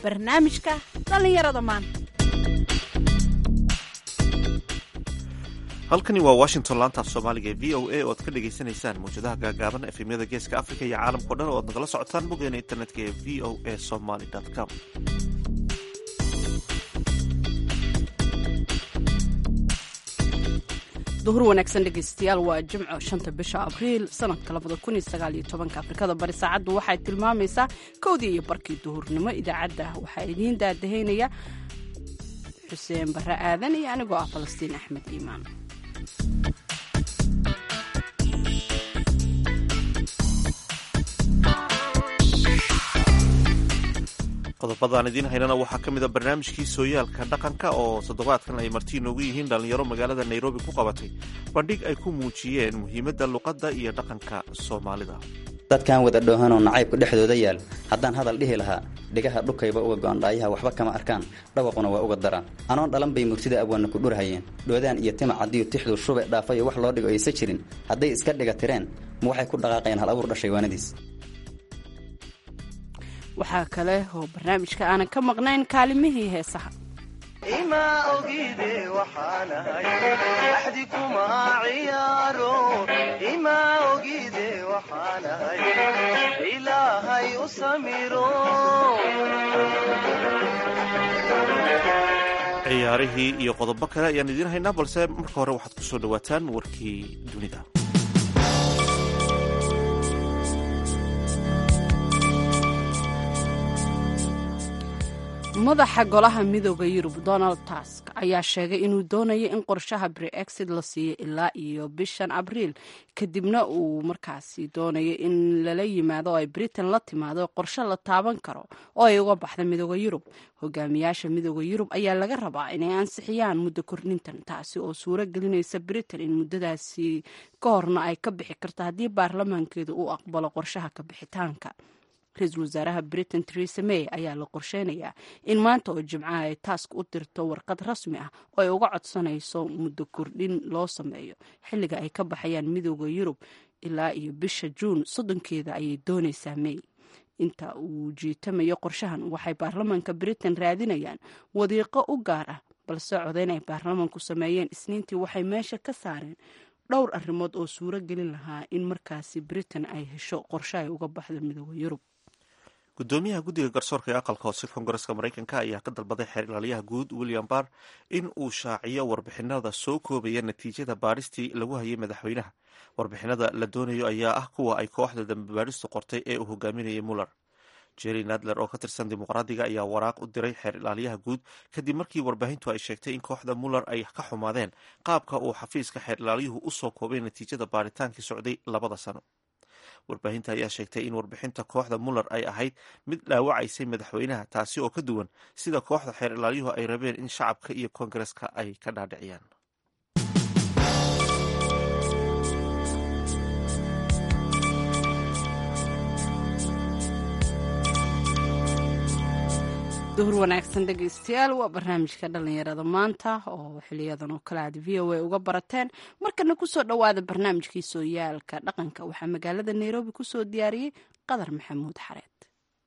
barnaamijka dhallinyarada maanta halkani waa washington laantaaf soomaaliga ee v o a oo aad ka dhagaysanaysaan mawjadaha gaagaaban efemyada geeska africa iyo caalamkao dhan oo aad nagala socotaan boggeena internetka ee v o a somaly com duhur wanaagsan dhegaystayaal waa jimco shanta bisha abriil sanadka labada kun iyo sagaal iyo tobanka afrikada bari saacaddu waxay tilmaamaysaa kowdii iyo barkii duhurnimo idaacadda waxaa idiin daadahaynaya xuseen barre aadan iyo anigoo ah falastiin axmed iimaan qodobadaan idiin haynana waxaa ka mid a barnaamijkii sooyaalka dhaqanka oo toddobaadkan ay marti inoogu yihiin dhallinyaro magaalada nairobi ku qabatay bandhig ay ku muujiyeen muhiimadda luqadda iyo dhaqanka soomaalida dadkan wada dhoohanoo nacaybka dhexdooda yaal haddaan hadal dhihi lahaa dhigaha dhukayba uga go'andhaayaha waxba kama arkaan dhawaquna waa uga daraan anoon dhalan bay murtida abwaanna ku dhurhayeen dhoodaan iyo tima caddiyo tixdu shube dhaafayo wax loo dhigo aysa jirin hadday iska dhiga tireen ma waxay ku dhaqaaqayaan hal abuur dhashay waanadiis waxaa kale oo barnaamijka aanan ka maqnayn kaalimihii heesaha ima ogide waxaanahay axdi kuma ciyaaro ima ogide waxaanahay ilaahay u samiro ciyaarihii iyo qodobo kale ayaan idiin haynaa balse marka hore waxaad ku soo dhowaataan warkii dunida madaxa golaha midooda yurub donald tusk ayaa sheegay inuu doonayo in qorshaha brexit la siiyo ilaa iyo bishan abriil kadibna uu markaasi doonayo in lala yimaado oo ay britain la timaado qorshe la taaban karo oo ay uga baxda midooda yurub hogaamiyaasha midooda yurub ayaa laga rabaa inay ansixiyaan muddo kordhintan taasi oo suuro gelinaysa britain in muddadaasi ka horna ay ka bixi karto haddii baarlamaankeedu uu aqbalo qorshaha ka bixitaanka ra-iisul wasaaraha britain teresa may ayaa la qorsheynayaa in maanta oo jimcaha ay taask u dirto warqad rasmi ah oo ay uga codsanayso muddo kordhin loo sameeyo xilliga ay ka baxayaan midooda yurub ilaa iyo bisha juun soddonkeeda ayay doonaysaa may inta uu jiitamayo qorshahan waxay baarlamaanka britain raadinayaan wadiiqo u gaar ah balse codeyn ay baarlamaanku sameeyeen isniintii waxay meesha ka saareen dhowr arrimood oo suuro gelin lahaa in markaasi britain ay hesho qorshe ay uga baxdo midooda yurub gudoomiyaha guddiga garsoorka ee aqalka hoose koongareska maraykanka ayaa ka dalbaday xeer ilaaliyaha guud william barr in uu shaaciyo warbixinada soo koobaya natiijada baadhistii lagu hayay madaxweynaha warbixinada la doonayo ayaa ah kuwa ay kooxda dambe baadhistu qortay ee uu hogaaminayay muller jerry nadler oo ka tirsan dimuqraadiga ayaa waraaq u diray xeer ilaaliyaha guud kadib markii warbaahintu ay sheegtay in kooxda muller ay ka xumaadeen qaabka uu xafiiska xeer ilaaliyuhu usoo koobay natiijada baaritaankii socday labada sano warbaahinta ayaa sheegtay in warbixinta kooxda muller ay ahayd mid dhaawacaysay madaxweynaha taasi oo ka duwan sida kooxda xeer ilaaliyuhu ay rabeen in shacabka iyo koongareska ay ka dhaadhiciyaan duhur wanaagsan dhegaystayaal waa barnaamijka dhallinyarada maanta oo xiliyadan oo kale aad v o a uga barateen markana kusoo dhowaada barnaamijkii sooyaalka dhaqanka waxaa magaalada nairobi kusoo diyaariyey qadar maxamuud xareed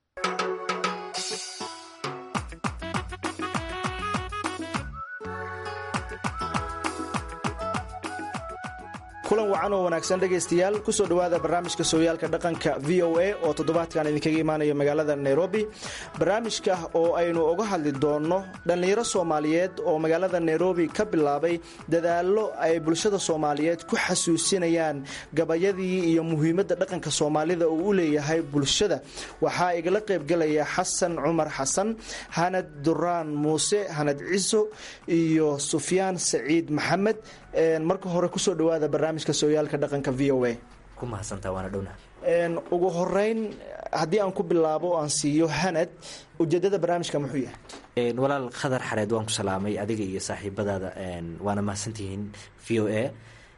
kulan wacan oo wanaagsan dhegaystayaal kusoo dhowaada barnaamijka sooyaalka dhaqanka v o a oo toddobaadkan idinkaga imaanaya magaalada nairobi barnaamijka oo aynu uga hadli doonno dhallinyaro soomaaliyeed oo magaalada nairobi ka bilaabay dadaallo ay bulshada soomaaliyeed ku xasuusinayaan gabayadii iyo muhiimadda dhaqanka soomaalida uu u leeyahay bulshada waxaa igala qaybgelaya xasan cumar xasan hanad duraan muuse hanad ciso iyo sufyaan saciid maxamed marka hore kusoo dhowaada barnaamijka sooyaalka dhaqanka v o a ku mahadsantaa waana dhowna ugu horeyn haddii aan ku bilaabo o aan siiyo hanad ujeedada barnaamijka muxuu yahay walaal khadar xareed waan ku salaamay adiga iyo saaxiibadaada waana mahadsantihiin v o a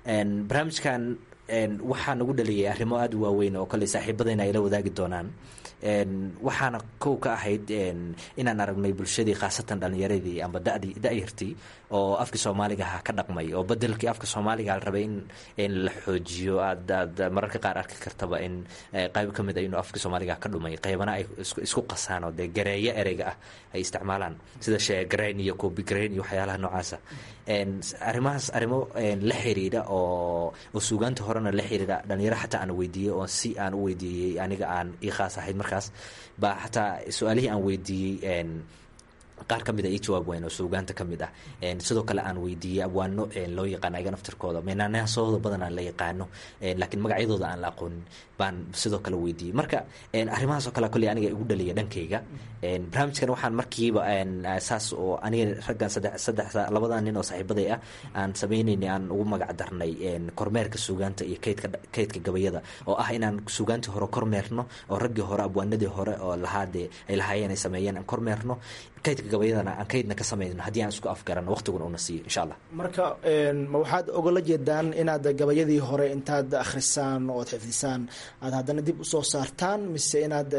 barnaamijkan waxaa nagu dhaliyay arrimo aada u waaweyn oo kale saaxiibadayna ay la wadaagi doonaan waxaana kow ka ahayd inaan aragnay bulshadii khaasatan dhalinyaradii amba dadii da-yartii oo afkii soomaaliga aha ka dhaqmay oo bedelkii afka soomaaliga la rabay in la xoojiyo aad aad mararka qaar arki kartaba in qayb ka mid a inuu afkii soomaaliga ka dhumay qaybana ay isku qasaan oo dee gareeyo ereyga ah ay isticmaalaan sida sheegrayn iyo kobigrayn iyo waxyaalaha noocaasa arrimahaas arrimo la xiriira oo oo suugaanta horena la xiriira dhalinyaro xataa aan weydiiyey oo si aan u weydiiyey aniga aan ii khaas ahayd markaas baa xataa su-aalihii aan weydiiyey qaar ka mid a ii jawaab weyn oo suugaanta ka mid ah sidoo kale aan weydiiyey abwaano loo yaqaano ayaga naftirkooda meenaanahasooda badan aan la yaqaano laakiin magacyadooda aan la aqoonin baan sidoo kale weydiiyey marka arrimahaasoo kale kolley aniga igu dhaliya dhankayga barnaamijkan waxaan markiiba saas oo aniga raggan saddex saddex labadan nin oo saaxiibaday ah aan sameynaynay aan ugu magac darnay kormeerka suugaanta iyo kaydka kaydka gabayada oo ah inaan suugaantii hore kormeerno oo raggii hore abwaanadii hore oo lahaadee ay lahaayeen ay sameeyeen aan kormeerno kaydka gabayadana aan kaydna ka samayno haddii aan isku afgarano waqtiguna una siiyo insha allah marka ma waxaad ogala jeedaan inaad gabayadii hore intaad akhrisaan ood xifdisaan aad haddana dib usoo saartaan mise inaad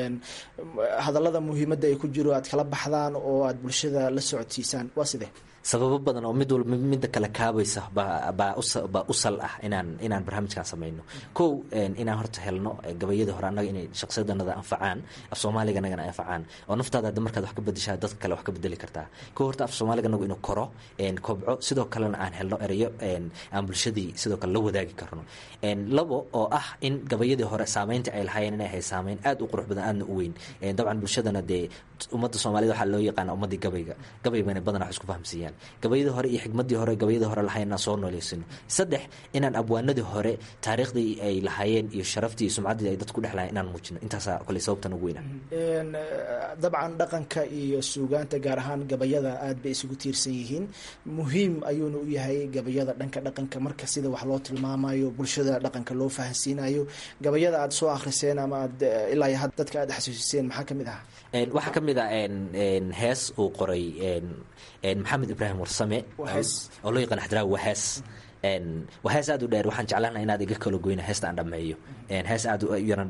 hadallada muhiimadda ay ku jiro aad kala baxdaan oo aad bulshada la socodsiisaan waa sidee sababo badan oo mid walba midda kale kaabaysa baa baa u sal ah inaan inaan barnaamijkan samayno kow inaan horta helno gabayadii hore annaga inay shaqsiyadanada anfacaan af soomaaliga nagana anfacaan oo naftaada hadda markaad wax ka bedeshaa dadka kale wax ka bedeli kartaa kow horta af soomaaliga nagu inuu koro kobco sidoo kalena aan helno erayo aan bulshadii sidoo kale la wadaagi karno labo oo ah in gabayadii hore saameynta ay lahaayeen inay ahay saameyn aad u qurux badan aadna u weyn dabcan bulshadana dee ummadda soomaalida waxaa loo yaqaana ummaddii gabayga gabay bayna badan wax isku fahamsiiyaan gabayadii hore iyo xigmadii hore gabayadii hore lahayn inaan soo nooleysino saddex inaan abwaanadii hore taariikhdii ay lahaayeen iyo sharaftii iyo sumcaddii ay dadku ku dhex lahayen inaan muujino intaasaa koley sababtan ugu weyna dabcan dhaqanka iyo suugaanta gaar ahaan gabayada aad bay isugu tiirsan yihiin muhiim ayuuna u yahay gabayada dhanka dhaqanka marka sida wax loo tilmaamayo bulshada dhaqanka loo fahansiinayo gabayada aad soo akhriseen ama aad ilaa iyo had dadka aad xasuusiseen maxaa ka mid ah waxaa ka mid ah hees uu qoray maxamed ibraahim warsame oo loo yaqaan xadraawi wahees waa hees aad u dheer waxaan jeclaana inaad iga kala goyna heesta aan dhammeeyo hees aad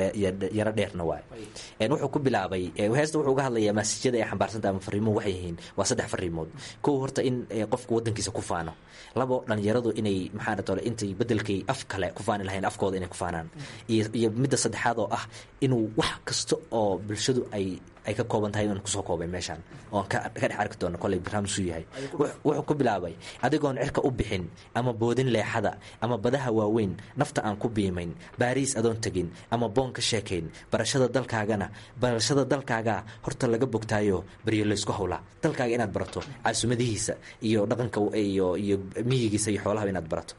yaro dheerna waay wuxuu ku bilaabay heesta wuxuu uga hadlayaa maasijyada ay xambaarsanta ama fariimuhu waxay yihiin waa saddex fariimood kow horta in qofku wadankiisa ku faano labo dhalinyaradu inay maxaa tole intay bedelkay af kale ku faani lahayn afkooda inay ku faanaan iyo midda saddexaad oo ah inuu wax kasta oo bulshadu ay ay ka kooban tahay inaan kusoo koobay meeshaan oon ka dhex arki doono koley barnaamijku yahay wuxuu ku bilaabay adigoon cirka u bixin ama boodin leexada ama badaha waaweyn nafta aan ku biimayn baariis adoon tegin ama boon ka sheekayn barashada dalkaagana barashada dalkaagaa horta laga bogtaayo baryo laysku howlaa dalkaaga inaad barato caasumadihiisa iyo dhaqanka iyo iyo miyigiisa iyo xoolaha inaad barato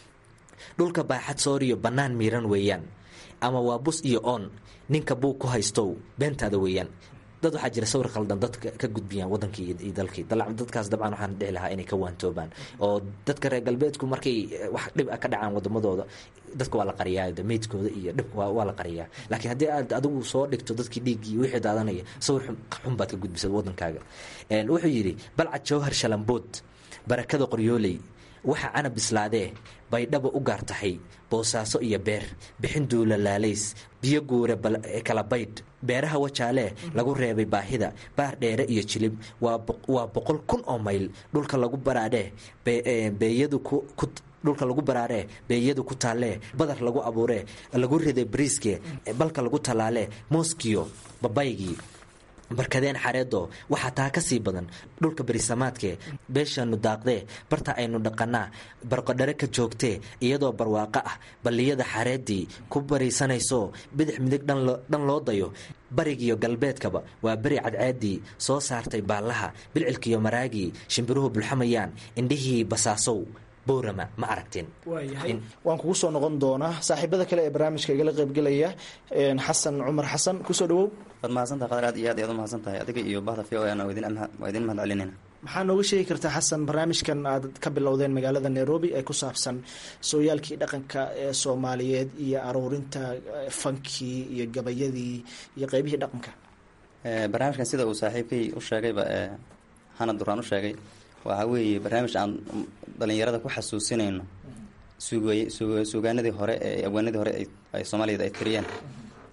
dhulka baaxad sooriyo bannaan miiran weeyaan ama waa bus iyo oon ninka buu ku haystow beentaada weeyaan dad waxaa jira sawir khaldan dadka ka gudbiyaan wadankii iyo dalkii dadkaas dabcan waxaan dhihi lahaa inay ka waantoobaan oo dadka reer galbeedku markay wax dhib a ka dhacaan wadamadooda dadka waa la qariyaa meydkooda iyo dhibka waa la qariyaa laakiin haddii aad adigu soo dhigto dadkii dhiiggii wixii daadanaya sawir xun baad ka gudbisad wadankaaga wuxuu yidhi balcad jawhar shalambood barakada qoryooley waxa canab bislaadee baydhaba u gaar tahay boosaaso iyo beer bixin duula laalays biyo guure kala baydh beeraha wajaalee lagu reebay baahida baar dheere iyo jilib waa boqol kun oo mayl dhulka lagu baraadhee beeyadu dhulka lagu baraaree beeyadu ku taallee badar lagu abuuree lagu riday bariiske balka lagu tallaalee mooskiyo babaygii barkadeen xareedo waxaa taa ka sii badan dhulka berisamaadke beeshaanu daaqdee barta aynu dhaqanaa barqodhare ka joogtee iyadoo barwaaqo ah balliyada xareedii ku bariisanayso bidix midig dhan loo dayo barigiyo galbeedkaba waa beri cadceedii soo saartay baallaha bilcilkiyo maraagii shimbiruhu bulxamayaan indhihii basaasow boorama ma aragteen waayahay waan kugu soo noqon doonaa saaxiibada kale ee barnaamijka igala qaybgelaya xasan cumar xasan kusoo dhawow waad mahadsantaha qadar aad iyo aad ayaad u mahadsan tahay adiga iyo bahda v o ana waa idin mahad celinayna maxaa nooga sheegi kartaa xasan barnaamijkan aad ka bilowdeen magaalada nairobi ee ku saabsan sooyaalkii dhaqanka ee soomaaliyeed iyo aruurinta fankii iyo gabayadii iyo qeybihii dhaqanka barnaamijkan sida uu saaxiibkay u sheegayba xanad duraan u sheegay waxaa weeye barnaamij aan dhalinyarada ku xasuusinayno suugaanadii hore ee abwaanadii hore ay soomaaliyad ay tiriyeen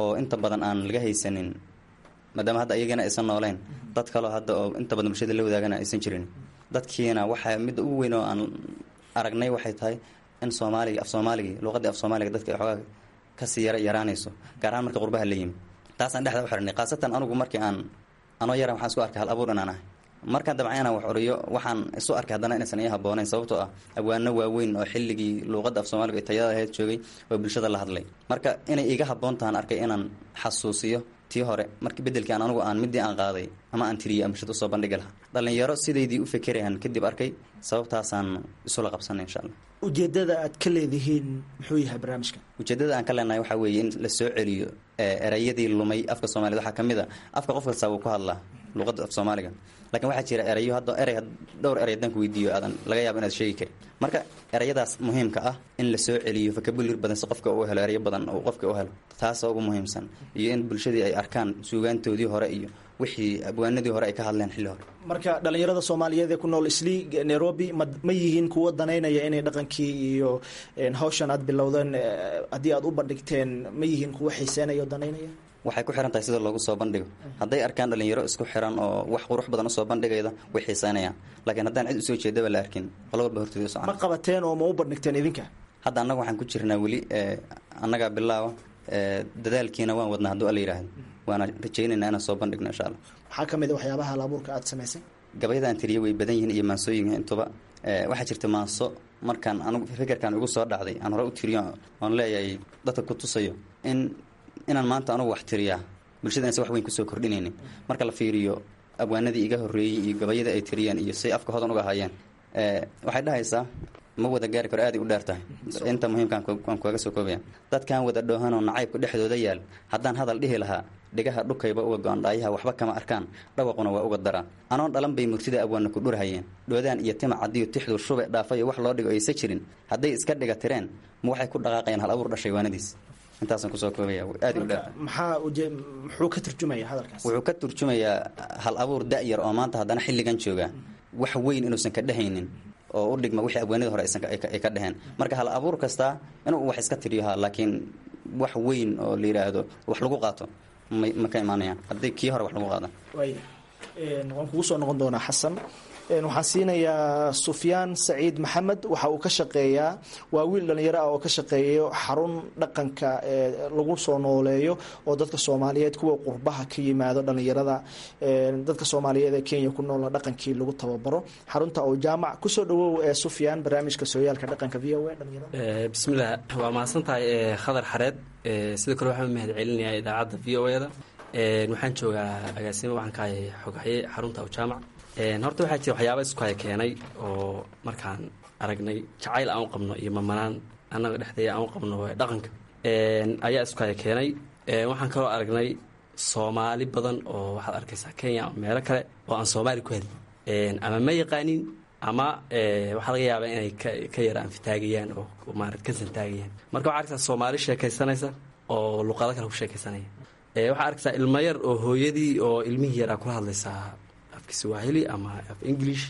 oo inta badan aan laga haysanin maadaama hadda iyagana aysan nooleyn dad kaleo hadda oo inta badan bulshada la wadaagana aysan jirin dadkiina waxaa midda ugu weyn oo aan aragnay waxay tahay in soomaaliga af soomaaligii luuqadii af soomaaliga dadka ay xoogaa kasii yara yaraanayso gaar ahaan marka qurbaha la yimi taasaan dhexda u xirnay khaasatan anugu markii aan anoo yaran waxaan isku arkay hal abuur inaan ahay markaan dabcan inaan wax curiyo waxaan isu arkay haddana inaysan ii habboonayn sababtoo ah abwaano waaweyn oo xilligii luuqadda af soomaaliga ay tayada ahayd joogay oo bulshada la hadlay marka inay iga habboon tahan arkay inaan xasuusiyo tii hore markii beddelkii aan anugu aan midii aan qaaday ama aan tiriyay aan bulshada usoo bandhigi lahaa dhallinyaro sidaydii u fekerayaan kadib arkay sababtaasaan isula qabsanay insha allah ujeedada aad ka leedihiin muxuu yahay barnaamijka ujeedada aan ka leenahay waxaa weeye in la soo celiyo erayadii lumay afka soomaaliyed waxaa ka mid a afka qof kasta wuu ku hadlaa luuqadda af soomaaliga lakiin waxaa jira erayo hadda erey dhowr erey haddaan ku weydiiyo aadan laga yaabo inaad sheegi karin marka erayadaas muhiimka ah in la soo celiyo fakabulir badan si qofka uu helo erayo badan uu qofka u helo taasoo ugu muhiimsan iyo in bulshadii ay arkaan suugaantoodii hore iyo wixii abwaanadii hore ay ka hadleen xilli hore marka dhallinyarada soomaaliyeed ee ku nool islii nairobi ma ma yihiin kuwo danaynaya inay dhaqankii iyo hawshan aad bilowdeen haddii aad u bandhigteen ma yihiin kuwo xiiseynaya oo danaynaya waxay ku xiran tahay sida loogu soo bandhigo hadday arkaan dhalinyaro isku xiran oo wax qurux badan usoo bandhigayda way xiiseynayaan laakiin haddaan cid usoo jeedaba la arkin qolo walba hortooda ma socon qabateen oo ma u bandhigteen idinka hadda annaga waxaan ku jirnaa weli annagaa bilaaba dadaalkiina waan wadnaa hadduu alla yidhaahdo waana rajaynaynaa inaan soo bandhigno insha allah waxaa ka mid a waxyaabaha halabuurka aad samaysay gabayada aan tiriye way badan yihiin iyo maansooyinka intuba waxaa jirta maanso markaan anugu fikirkaan igu soo dhacday aan hore u tiriyo oon leeyahay dadka ku tusayo in inaan maanta anugu wax tiriyaa bulshada inaysan wax weyn kusoo kordhinaynin marka la fiiriyo abwaanadii iga horreeyey iyo gabayada ay tiriyeen iyo say afka hodan uga hayeen waxay dhahaysaa ma wada gaari karo aaday u dheer tahay inta muhiimkaan waan kuaga soo koobaya dadkan wada dhoohanoo nacaybka dhexdooda yaal haddaan hadal dhihi lahaa dhigaha dhukayba uga go-an dhaayaha waxba kama arkaan dhawaquna waa uga daraa anoon dhalan bay murtida abwaanna ku dhurhayeen dhoodaan iyo tima cadiyo tixdu shube dhaafayo wax loo dhigo aysa jirin hadday iska dhiga tireen ma waxay ku dhaqaaqayaan hal abuur dhashay waanadiis intaasaan kusoo koobaya aad u dheer maxaa uje muxuu ka turjumaya hadalkaas wuxuu ka turjumayaa hal abuur da-yar oo maanta haddana xilligan jooga wax weyn inuusan ka dhehaynin oo u dhigma wixii abwaanida hore ay ka dheheen marka hal abuur kastaa inuu wax iska tiriyoha laakiin wax weyn oo la yidhaahdo wax lagu qaato ma ma ka imaanayaan haddii kii hore wax lagu qaada waaya waan kugu soo noqon doonaa xasan waxaan siinayaa sufyaan saciid maxamed waxa uu ka shaqeeyaa waa wiil dhalinyaro ah oo ka shaqeeyo xarun dhaqanka lagu soo nooleeyo oo dadka soomaaliyeed kuwa qurbaha ka yimaado dhalinyarada dadka soomaaliyeed ee kenya ku noolna dhaqankii lagu tababaro xarunta oo jaamac kusoo dhawow ee sufyaan barnaamijka sooyaalka dhaqanka v o a dhalinyarada bismillaah waa mahadsan tahay khadar xareed sidoo kale waxaan mahad celinayaa idaacadda v o eda waxaan joogaa agaasimo waxaan ka hayay xoghaye xarunta oo jaamac horta waxaa jira waxyaaba isku haya keenay oo markaan aragnay jacayl aan u qabno iyo mamanaan annaga dhexdeeda aan u qabno dhaqanka ayaa isku haya keenay waxaan kaloo aragnay soomaali badan oo waxaad arkaysaa kenya ama meelo kale oo aan soomaali ku helin ama ma yaqaanin ama waxaa laga yaabaa inay ka yara anfitaagayaan oo maarad ka santaagayaan marka waxaa arkaysaa soomaali sheekaysanaysa oo luqado kale ku sheekaysanaya waxaa arkaysaa ilmo yar oo hooyadii oo ilmihii yaraa kula hadlaysaa afka swahili ama af english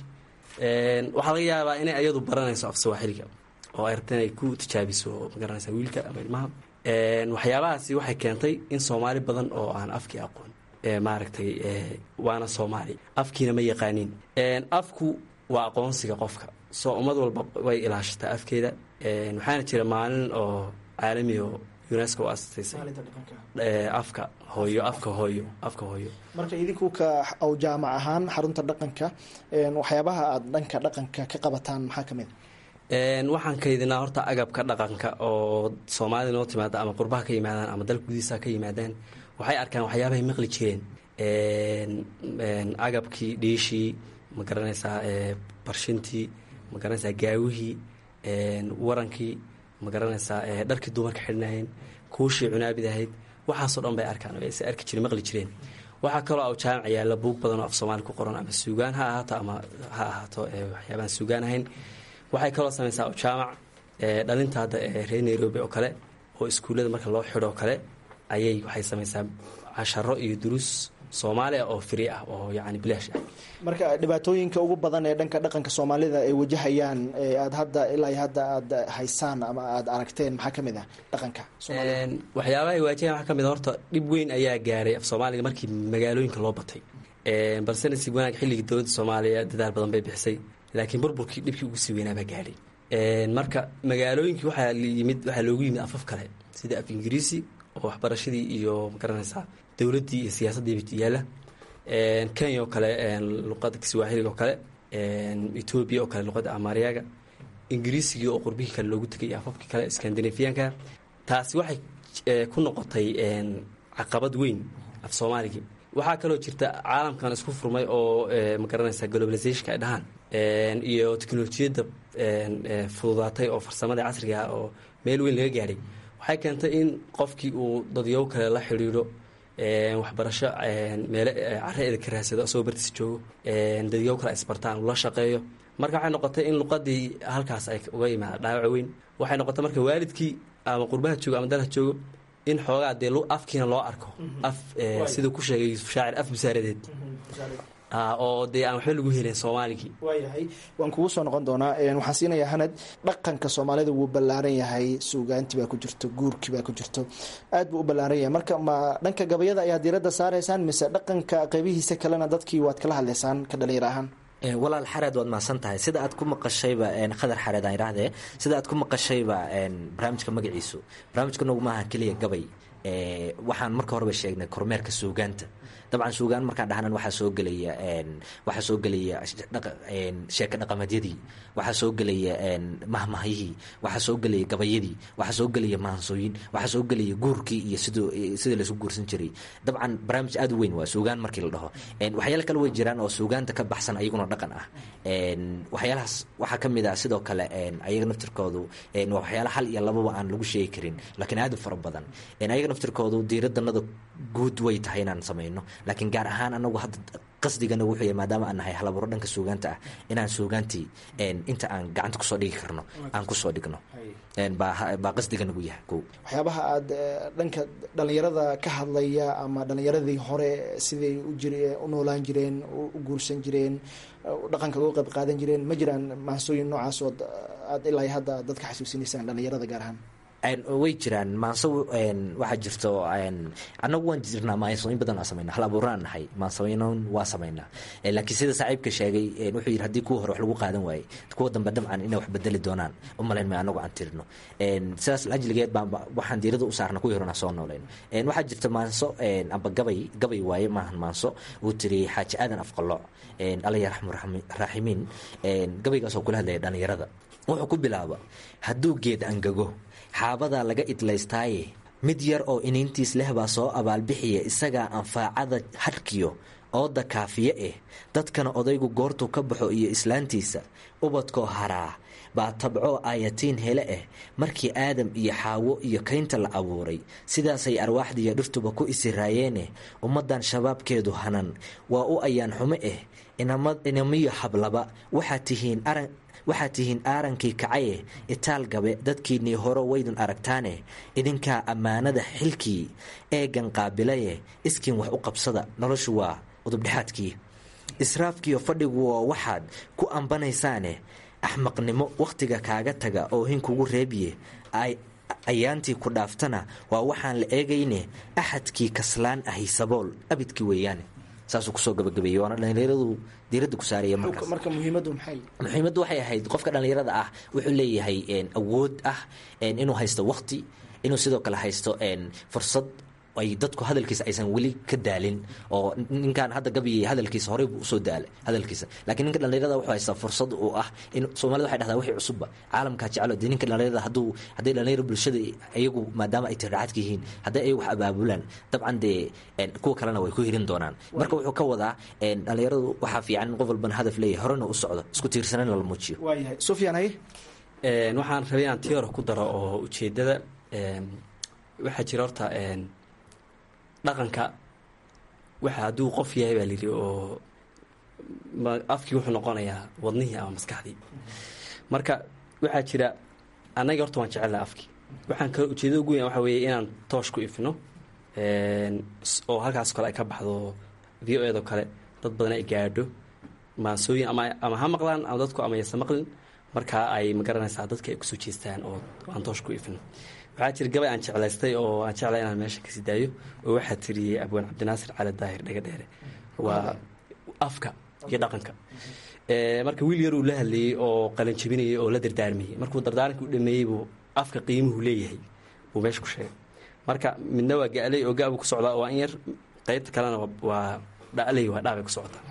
waxaa laga yaabaa inay ayadu baranayso af swahiliga oo ay rabta inay ku tijaabiso magaranaysa wiilka ama ilmaha waxyaabahaasi waxay keentay in soomaali badan oo aan afkii aqoon maaragtay waana soomaali afkiina ma yaqaaniin afku waa aqoonsiga qofka soo ummad walba way ilaashataa afkeeda waxaana jira maalin oo caalami oo unesco u asasaysay afka hooyo afka hooyo afka hooyo marka idinku ka aw jaamac ahaan xarunta dhaqanka waxyaabaha aada dhanka dhaqanka ka qabataan maxaa ka mid waxaan kaydinaa horta agabka dhaqanka oo soomaalida noo timaada ama qurbaha ka yimaadaan ama dalka gudihiisa ka yimaadaan waxay arkaan waxyaabahay maqli jireen agabkii dhiishii ma garanaysaa barshintii ma garanaysaa gaawihii warankii ma garanaysaa dharkii dumarka xidhnayeen kuushii cunaabid ahayd waxaasoo dhan bay arkaan o se arki jireen maqli jireen waxaa kaloo aw jaamac yaalla buug badan oo af soomaali ku qoran ama suugaan ha ahaato ama ha ahaato waxyaabaan suugaan ahayn waxay kaloo samaysaa aw jaamac dhalinta hadda reer nairobi oo kale oo iskuullada marka loo xidho oo kale ayay waxay samaysaa casharo iyo duruus soomaaliya oo free ah oo yacni bilaash ah marka dhibaatooyinka ugu badan ee dhanka dhaqanka soomaalida ay wajahayaan ee aad hadda ilaa iyo hadda aad haysaan ama aad aragteen maxaa ka mid ah dhaqanka soomaalida Een, waxyaabaha ay waajahan waxaa ka mid a horta dhib weyn ayaa gaaray af soomaaliga markii magaalooyinka loo batay Een, balse nasiib wanaag xilligii dowladda soomaaliya dadaal badan bay bixisay laakiin burburkii dhibkii ugu sii weynaa baa gaadhay Een, marka magaalooyinkii waxaa la yimid waxaa loogu yimid afaf kale sida af ingiriisi oo waxbarashadii iyo magaranaysaa dowladdii iyo siyaasaddii yaalla Een, kenya oo kale een, luqadda kiswahiliga oo kale Een, etoobiya oo kale luqadda amaariyaga ingiriisigii oo qurbihii kale loogu tegay iyo afafkii kale skandinafiyaanka taasi waxay eh, ku noqotay een, caqabad weyn af soomaaligii waxaa kaloo jirta caalamkan isku furmay oo eh, magaranaysa globalizationka ay dhahaan Een, iyo teknolojiyadda een, eh, fududaatay oo farsamada casriga ah oo meel weyn laga gaadhay waxay keentay in qofkii uu dadyow kale la xidhiidho een, waxbarasho een, meele eh, carre eda ka raadsado asagoo bartiis joogo een, dadyow kale isbartaan uu la shaqeeyo marka waxay noqotay in luqadii halkaas ay uga yimaada dhaawac weyn waxay noqotay marka waalidkii ama qurbaha joogo ama dalha joogo in xoogaa dee lu- afkiina loo arko af eh, siduu ku sheegay yuusuf shaacir af busaaradeed Ah, oo dee aan waxba lagu helin soomaaligii waayahay waan kugu soo noqon doonaa Een, waxaan siinayaa hanad dhaqanka soomaalida wuu ballaaran yahay suugaanti baa ku jirto guurki baa ku jirto aad buu u ballaaran yahay marka ma dhanka gabayada ayaa diiradda saaraysaan mise dhaqanka qeybihiisa kalena dadkii waad kala hadlaysaan ka dhalinyar ahaan Ee, walaal xareed waad mahadsan tahay sida aad ku maqashayba een, khadar xareed aan idhaahdee sida aad ku maqashayba een, barnaamijka magaciisu barnaamijka nagu maaha keliya gabay Ee, waxaan marka horeba sheegnay kormeerka suugaanta dabcan suugaan markaan dhahnan waxaa soo gelaya een, waxaa soo gelaya dhaqa- een, sheeko dhaqameedyadii waxaa soo gelaya een, mahmahyihii waxaa soo gelaya gabayadii waxaa soo gelaya maansooyin waxaa soo gelaya guurkii iyo siduu sidii laisku guursan jiray dabcan barnaamij aad u weyn waa suugaan markii la dhaho Een, waxyaalo kale way jiraan oo suugaanta ka baxsan ayaguna dhaqan ah Een, waxyaalahaas waxaa ka mid ah sidoo kale een, ayaga naftirkoodu een, waa waxyaala hal iyo lababa aan lagu sheegi karin laakiin aad u fara badan Een, ayaga naftirkoodu diiradanada guud way tahay inaan samayno laakiin gaar ahaan anagu hadda qasdigana wuxuu yahay maadaama aan nahay halaburo dhanka suugaanta ah inaan suugaantii een, inta aan gacanta kusoo dhigi karno aan kusoo dhigno Een, baa baa qasdiganagu yahay kow waxyaabaha aad eh, dhanka dhalinyarada ka hadlaya ama dhalinyaradii hore siday u jir u noolaan jireen u u guursan jireen u dhaqanka uga qayb qaadan jireen ma jiraan maansooyin noocaas oo aad ilaa iyo hadda dadka xasuusinaysaan dhalinyarada gaar ahaan Een, way jiraan maanso een, waxaa jirto een, annagu waan jirnaa maansooyin badan aan samayna hal abuuraan nahay maansooyinon waa samaynaa Een, laakiin sida saaxiibka sheegay een, wuxuu yidhi haddii kuwa hore wax lagu qaadan waayey kuwa dambe dabcan inay wax bedeli doonaan u malayn may anagu aan tirino Een, sidaas ajligeed baan ba- waxaan diirada u saarna kuwii horena soo noolayno Een, waxaa jirta maanso een, amba gabay gabay waaye maahan maanso uu tiri xaaji aadan afqalooc Een, alla yarxamu raxmi- raaximiin Een, gabaygaas oo kula hadlaya dhalinyarada wuxuu ku bilaaba hadduu geed angago xaabadaa laga idlaystaaye mid yar oo iniintiis leh baa soo abaalbixiya isagaa anfaacada hadhkiyo ooda kaafiye eh dadkana odaygu goortuu ka baxo iyo islaantiisa ubadkoo haraa baa tabcoo aayatiin hele eh markii aadam iyo xaawo iyo kaynta la abuuray sidaasay arwaaxdiiyo dhirtuba ku isiraayeene ummaddan shabaabkeedu hanan waa u ayaan xumo eh inama- inamiyo hablaba waxaad tihiin aran waxaad tihiin aarankii kacaye itaal gabe dadkiinnii horo waydun aragtaane idinkaa ammaanada xilkii eegan qaabilaye iskiin wax u qabsada noloshu waa udubdhexaadkii israafkiyo fadhigu waa waxaad ku ambanaysaane axmaqnimo wakhtiga kaaga taga oo hin kugu reebiye ay ayaantii ku dhaaftana waa waxaan la eegayne axadkii kaslaan ahi sabool abidkii weeyaane saasuu kusoo gabagabeeyey waana dhalinyaradu diiradda ku saaraya markaas marka muhiimaddu maxay muhiimaddu waxay ahayd qofka dhallinyarada ah wuxuu leeyahay een, awood ah een, inuu haysto waqti inuu sidoo kale haysto een, fursad ay dadku hadalkiisa aysan weli ka daalin oo ninkan hadda gabayay hadalkiisa horey buu usoo daalay hadalkiisa laakiin ninka dhallinyarada wuxuu haystaa fursad uu ah in soomaalida waxay dhahdaa wixii cusubba caalamkaa jecelo dee ninka dhallinyarada hadduu hadday dhallinyaro bulshada iyagu maadaama ay tirraacadka yihiin hadday ayagu wax abaabulaan dabcan dee een, kuwa kalena way ku hirin doonaan marka wuxuu ka wadaa een, dhallinyaradu waxaa fiican in qof walbana hadaf leeyahay horena u socdo isku tiirsanan lala muujiyo waayahay sufyaan haye Een, waxaan rabay inaan tii hore ku daro oo ujeedada een, waxaa jira horta een, dhaqanka waxa hadduu qof yahay baa layidhi oo ma- afkii wuxuu noqonayaa wadnihii ama maskaxdii marka waxaa jira annaga horta waan jecelnaha afkii waxaan kale ujeedada ugu weyn waxaa weeye inaan toosh ku ifno een, s- oo halkaas kale ay ka baxdo v o edo kale dad badan ay gaadho maasooyin ama ama ha maqlaan ama dadku ama yasa maqlin markaa ay magaranaysaa dadka ay kusoo jeestaan oo aan toosh ku ifin waxaa jira gabay aan jeclaystay oo aan jeclay inaan meesha kasii daayo oo waxaa tiriyey abwaan cabdinaasir cali daahir dhegadheere waa afka iyo dhaqanka marka wiil yar uu la hadlayey oo qalin jabinayay oo la dardaarmayey markuu dardaaranka u dhameeyey buu afka qiimuhu leeyahay buu meesha ku sheegay marka midna waa gaaley oo gaabuu ku socdaa waa in yar qaybta kalena waa dhaley waa dhaabay ku socotaa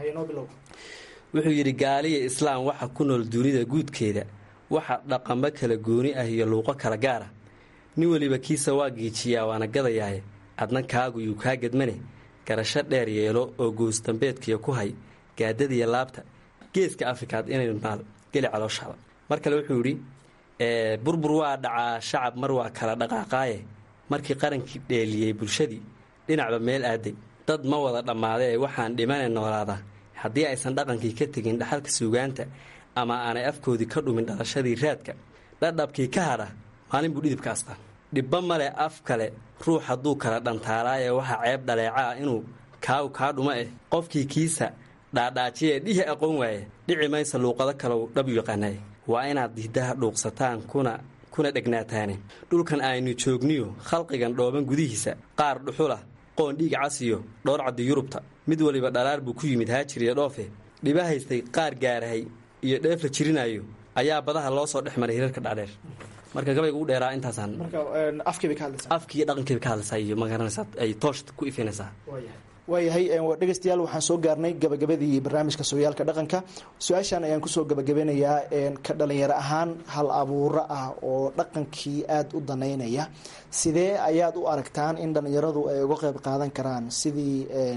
wuxuu yidhi gaaliya islaam waxa ku nool dunida guudkeeda waxa dhaqamo kala gooni ah iyo luuqo kala gaara nin weliba kiisa waa giijiyaa waana gadayaaye adna kaagu yuu kaa gedmane garasho dheer yeelo oo goos dambeedkiya ku hay gaadadiya laabta geeska afrikaad inay maal geli calooshaada mar kale wuxuu yidhi burbur waa dhacaa shacab mar waa kala dhaqaaqaaye markii qarankii dheeliyey bulshadii dhinacba meel aaday dad ma wada dhammaadee waxaan dhimane noolaadaa haddii aysan dhaqankii ka tegin dhaxalka suugaanta ama aanay afkoodii ka dhumin dhalashadii raadka dhadhabkii ka hadha maalin buu dhidibka astaa dhibba male af kale ruux hadduu kala dhantaalaaye waxaa ceeb dhaleeca ah inuu kaagu kaa dhuma eh qofkii kiisa dhaadhaajiye dhihi aqoon waaye dhici maysa luuqado kalow dhab yaqaanaye waa inaad diidaha dhuuqsataan kuna kuna dhegnaataane dhulkan aynu joogniyo khalqigan dhooban gudihiisa qaar dhuxula qoon dhiig casiyo dhowr caddi yurubta mid waliba dhalaar buu ku yimid haajir iyo dhoofe dhiba haystay qaar gaarahay iyo dheef la jirinayo ayaa badaha loo soo dhex maray hirarka dhaadheer marka gabayga u dheeraa intaasaan afkiiyo dhaqankiiba ka hadlaysaa iyo magaranaysaa ay toosh ku ifinaysaa waayahay dhegeystayaal waxaan soo gaarnay gabagabadii barnaamijka sooyaalka dhaqanka su-aashan ayaan kusoo gabagabeynayaa ka dhalinyaro ahaan hal abuuro ah oo dhaqankii aada u danaynaya sidee ayaad u aragtaan in dhalinyaradu ay uga qeyb qaadan karaan sidii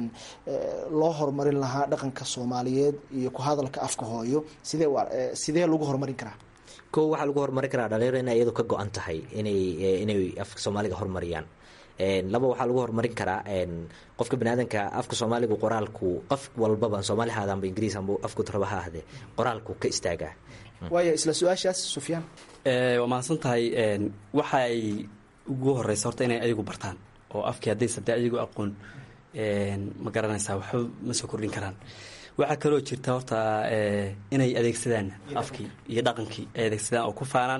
loo horumarin lahaa dhaqanka soomaaliyeed iyo ku hadalka afka hooyo sidee sidee lagu horumarin karaa ko waxaa lagu horumarin karaa dhalinyaro inay iyadu ka go-an tahay inay inay afka soomaaliga horumariyaan laba waxaa lagu horumarin karaa qofka baniaadanka afka soomaaligu qoraalku qof walbaba soomaali ha adaanba ingiriis amba afku raba ha ahdee qoraalku ka istaagaa waaya isla su-aashaas sufyaan waa mahadsan tahay waxaay ugu horeysa horta inay ayagu bartaan oo afkii haddaysa dee ayagu aqoon ma garanaysaa waxba ma soo kordhin karaan waxaa kaloo jirta horta inay adeegsadaan afkii iyo dhaqankii ay adeegsadaan oo ku faanaan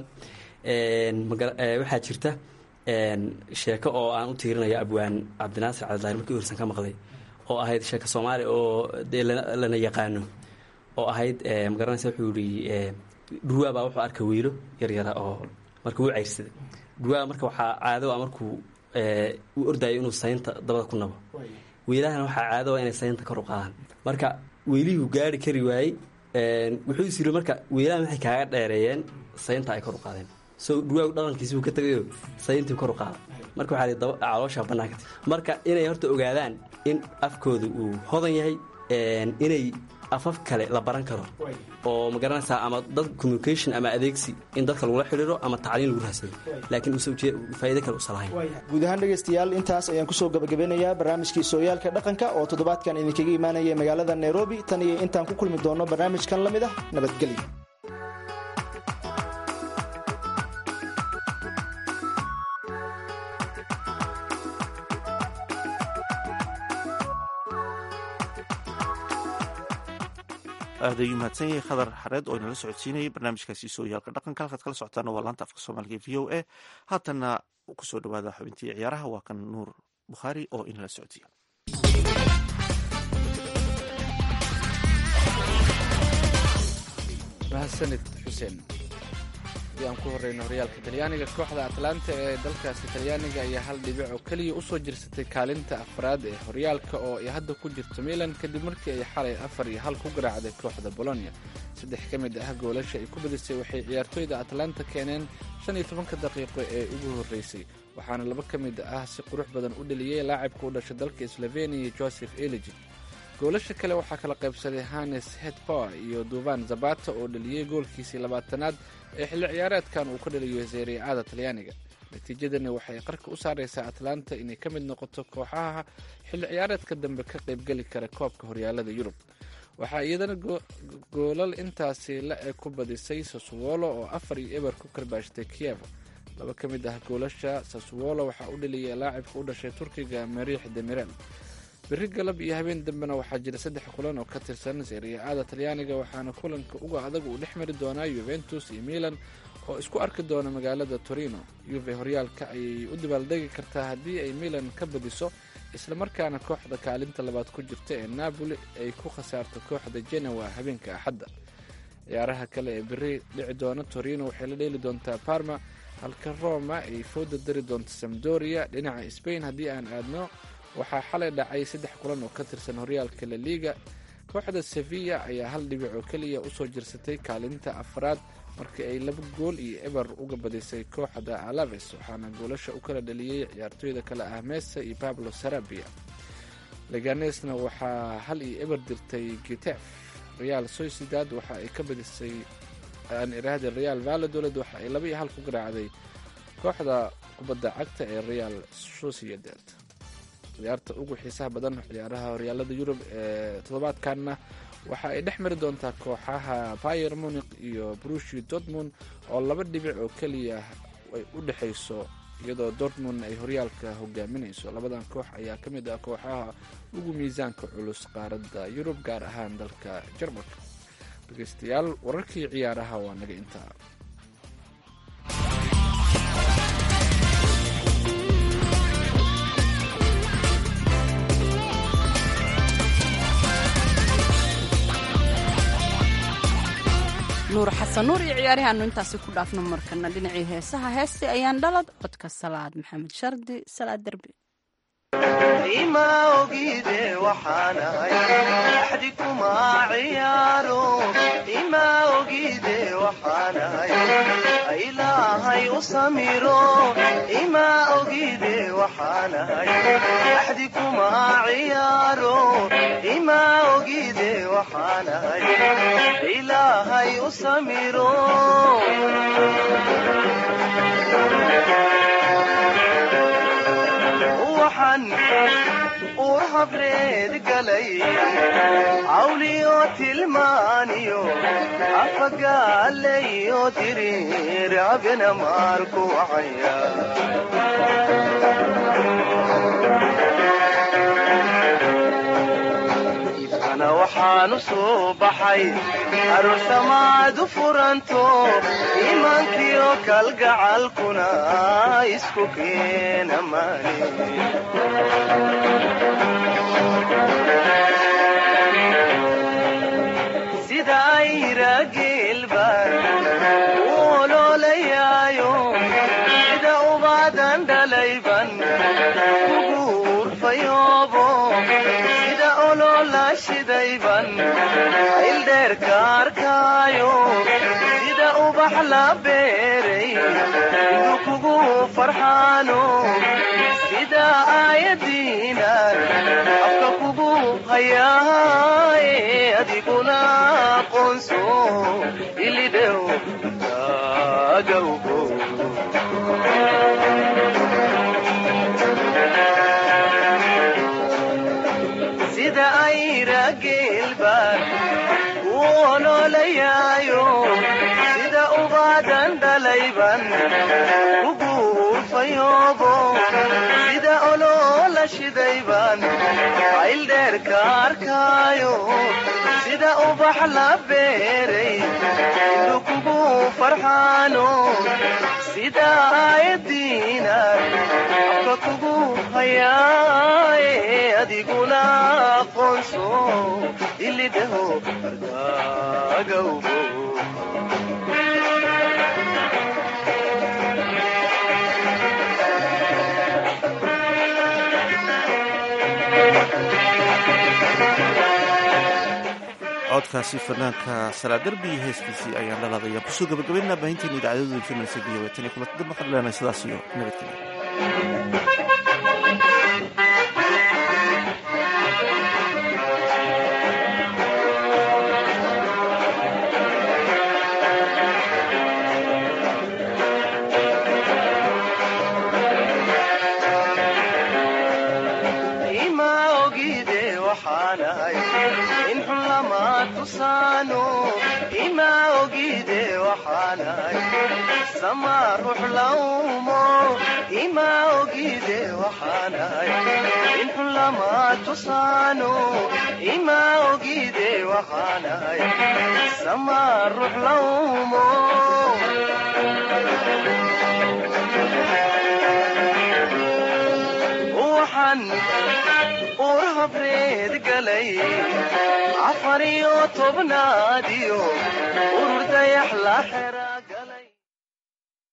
waxaa jirta sheeko oo aan u tiirinayo abwaan cabdinaasir cabdidaahir markii ursan ka maqlay oo ahayd sheeko soomaali oo dee lana yaqaano oo ahayd magaranaysa wuxuu yihi dhurwaa baa wuxuu arkay wiilo yaryara oo marka wuu cayrsaday dhurwaa marka waxaa caado a markuu u ordayo inuu saynta dabada ku nabo wiilahana waxaa caado a inay saynta kor u qaadaan marka wiilihuu gaari kari waayey wuxuu is yiri marka wiilahan waxay kaaga dheereeyeen saynta ay kor u qaadeen so dhurwaagu dhaqankiisi buu ka tagayo sayntii kor u qaada marka waxaa li caloosha bannaanka marka inay horta ogaadaan in afkooda uu hodan yahay inay afaf kale la baran karo oo ma garanaysaa ama dad communication ama adeegsi in dadka lagula xidhiiro ama tacliin lagu rahsado laakiin uusan faa'iido kale usan lahayn guud ahaan dhegaystayaal intaas ayaan kusoo gabagabeynayaa barnaamijkii sooyaalka dhaqanka oo toddobaadkan idinkaga imaanaya magaalada nairobi tan iyo intaan ku kulmi doono barnaamijkan la mid ah nabadgelyo aad ayuu mahadsan yahay khadar xareed oo inala socodsiinayay barnaamijkaasi sooyaalka dhaqanka halkaad kala socotaana waa laanta afka soomaaliga v o a haatanna kusoo dhawaada xubintii ciyaaraha waa kan nuur bukhaari oo inala socodsiiya mahadsanid xuseen haddii aan ku horeyno horyaalka talyaaniga kooxda atlanta ee dalkaasi talyaaniga ayaa hal dhibic oo keliya usoo jirsatay kaalinta afraad ee horyaalka oo ay hadda ku jirto milan kadib markii ay xalay afar iyo hal ku garaacday kooxda bolonia saddex ka mid ah goolasha ay ku badisay waxay ciyaartooyda atlanta keeneen shan iyo tobanka daqiiqo ee ugu horreysay waxaana laba ka mid ah si qurux badan u dheliyey laacibka u dhashay dalka sloveniya joseph eligi goolasha kale waxaa kala qaybsaday hanes hetpower iyo duvan zabata oo dhaliyey goolkiisii labaatanaad ee xilli ciyaareedkan uu ka dhaliyo seeriacada talyaaniga natiijadani waxay qarka u saaraysaa atlanta inay ka mid noqoto kooxaha xilli ciyaareedka dambe ka qaybgeli kara koobka horyaalada yurub waxaa iyadana goolal intaasi la eg ku badisay sasuwolo oo afar iyo eber ku karbaashtay kiev laba ka mid ah goolasha sasuwolo waxaa u dhaliyay laacibka u dhashay turkiga mariix demirel beri galab iyo habeen dambena waxaa jira saddex kulan oo ka tirsan seriya-ada talyaaniga waxaana kulanka uga adag uu dhex mari doonaa yuventus iyo milan oo isku arki doona magaalada torino yuve horyaalka ayay u dabaaldegi kartaa haddii ay milan ka badiso islamarkaana kooxda kaalinta labaad ku jirta ee napoli ay ku khasaarto kooxda genoa habeenka axadda ciyaaraha kale ee beri dhici doona torino waxay la dheeli doontaa parma halka roma ay fooda dari doonto samdoria dhinaca spain haddii aan aadno waxaa xalay dhacay saddex kulan oo ka tirsan horyaalka la liga kooxda sevilla ayaa hal dhibic oo keliya usoo jirsatay kaalinta afraad markii ay laba gool iyo eber uga badisay kooxda alaves waxaana goolasha u kala dhaliyey ciyaartooyda kale ah mesa iyo pablo sarabia leganesna waxaa hal iyo eber dirtay gitef real sociedad waxa ay ka badisay aan iraahda real valladolid waxa ay laba iyo hal ku garaacday kooxda kubadda cagta ee real sociedad ciyaarta ugu xiisaha badan ciyaaraha horyaalada yurub ee toddobaadkanna waxa ay dhex mari doontaa kooxaha bayer munic iyo brushi dortmund oo laba dhibic oo keliya ay u dhexayso iyadoo dortmund ay horyaalka hogaaminayso labadan koox ayaa ka mid ah kooxaha ugu miisaanka culus qaaradda yurub gaar ahaan dalka jarmalka dhegeystayaal wararkii ciyaaraha waa naga intaa nuur xasan nuur iyo ciyaarihaanu intaasi ku dhaafno markana dhinacii heesaha heestii ayaan dhalad codka salaad maxamed shardi salaad derbi ima ogide waxaanahay axdi kuma ciyaaro ima ogide waxaanahay ilaahay u samiro ima ogide waxaanahay axdi kuma ciyaaro ima ogide waxaanahay ilaahay u samiro waxaan uur habreed galay cawliyo tilmaaniyo afagaalayo diriir abena maarku wacaya ibkana waxaanu soo baxay aroosamaad u furanto iimaankiyo kalgacalkuna isku keena maani sida ayra geelbaan u oloolayaayo sida ubaadan dhalayban ugu urfayoobo sida oloola shidayban ayldheerka arkaayo sida ubax la beeray indu kugu farxaano sida aayadiina afka kugu hayaaye adiguna aqoonso ilidhow agawgo sida ayra geelbaan u oloolayaayo sida ubaadan dhalayban ugu urfayoobo sida oloola shidayban ayldheerka arkaayo sida ubax la beeray indu kugu farxaano sida aayadiina afka kugu hayaaye adiguna aqoonso ilidhaho arkaagawgo codkaasi fanaanka salaadarbi iyo heeskiisii ayaan dhalaadaya kusoo gabagabaynaa baahinteena idaacadooda filmaysa v o tan iyo kulanti dib waxaan leenahay sidaas iyo nabadgelya ima ogide waxaanahay in xun lama tusaano ima ogide waxaanahay sama ruux lawmo ima ogide waxaanahay in xun lama tusaano ima ogide waxaanahay sama ruux lawmo waxaan ur habreed galay afar iyo tobnaadiyo urur dayax la xera